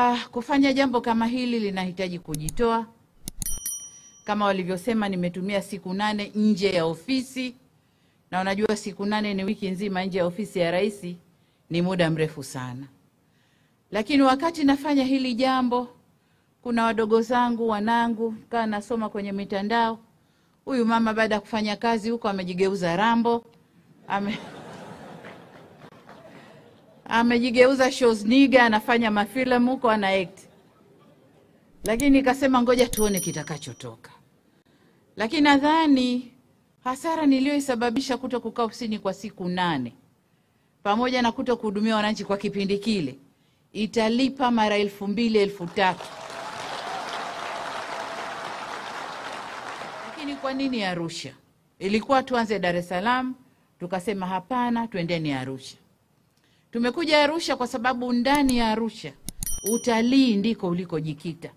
Uh, kufanya jambo kama hili linahitaji kujitoa. Kama walivyosema, nimetumia siku nane nje ya ofisi, na unajua siku nane ni wiki nzima nje ya ofisi ya rais, ni muda mrefu sana. Lakini wakati nafanya hili jambo, kuna wadogo zangu, wanangu, kaa nasoma kwenye mitandao, huyu mama baada ya kufanya kazi huko amejigeuza Rambo, ame amejigeuza Schwarzenegger, anafanya mafilamu huko, ana act. Lakini nikasema ngoja tuone kitakachotoka. Lakini nadhani hasara niliyoisababisha kuto kukaa ofisini kwa siku nane pamoja na kuto kuhudumia wananchi kwa kipindi kile italipa mara elfu mbili elfu tatu. Lakini kwa nini Arusha? Ilikuwa tuanze Dar es Salaam, tukasema hapana, twendeni Arusha. Tumekuja Arusha kwa sababu ndani ya Arusha utalii ndiko ulikojikita.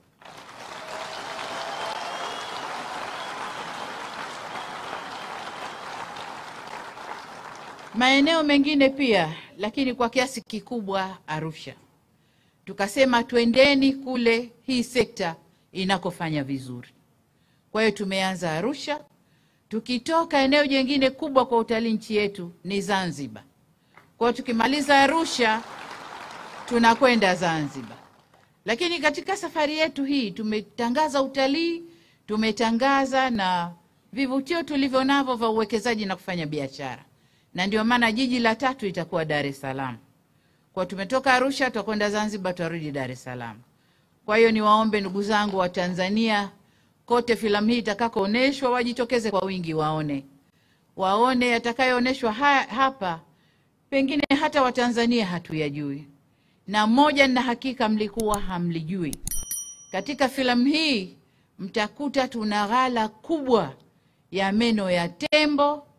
Maeneo mengine pia, lakini kwa kiasi kikubwa Arusha. Tukasema twendeni kule hii sekta inakofanya vizuri. Kwa hiyo tumeanza Arusha, tukitoka eneo jingine kubwa kwa utalii nchi yetu ni Zanzibar. Kwa hiyo tukimaliza Arusha tunakwenda Zanzibar. Lakini katika safari yetu hii tumetangaza utalii, tumetangaza na vivutio tulivyo navyo vya uwekezaji na kufanya biashara, na ndio maana jiji la tatu itakuwa Dar es Salaam. Kwa tumetoka Arusha tutakwenda Zanzibar, tutarudi Dar es Salaam. Kwa hiyo niwaombe ndugu zangu wa Tanzania kote, filamu hii itakakoonyeshwa wajitokeze kwa wingi, waone waone yatakayoonyeshwa ha hapa pengine hata Watanzania hatuyajui, na moja na hakika mlikuwa hamlijui. Katika filamu hii mtakuta tuna ghala kubwa ya meno ya tembo